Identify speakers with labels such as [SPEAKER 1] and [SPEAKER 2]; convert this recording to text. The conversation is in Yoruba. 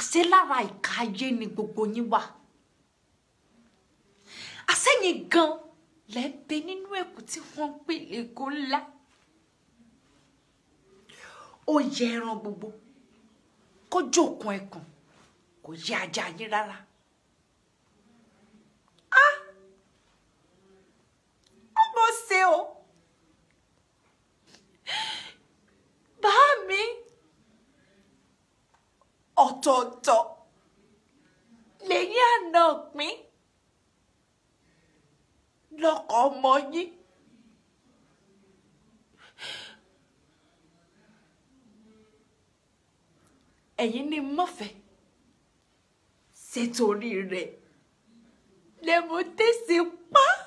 [SPEAKER 1] àṣẹ lára ìka ayé ni gbogbo yín wà àṣẹyìn gan lẹ́ẹ̀bẹ nínú ẹ̀kú tí wọ́n ń pè lẹ́kọ́ ńlá ó yẹ ẹran gbogbo kó jókun ẹkùn kò yẹ ajá yín rárá. Ah! ọmọ ṣe o bá mi ọ̀tọ̀ọ̀tọ̀ lẹ́yìn àná pín lọ́kọ̀ ọmọ yín. ẹ̀yin ni mọ̀fẹ́ ṣètòrí rẹ̀ lẹ́mu tẹ̀sí pa.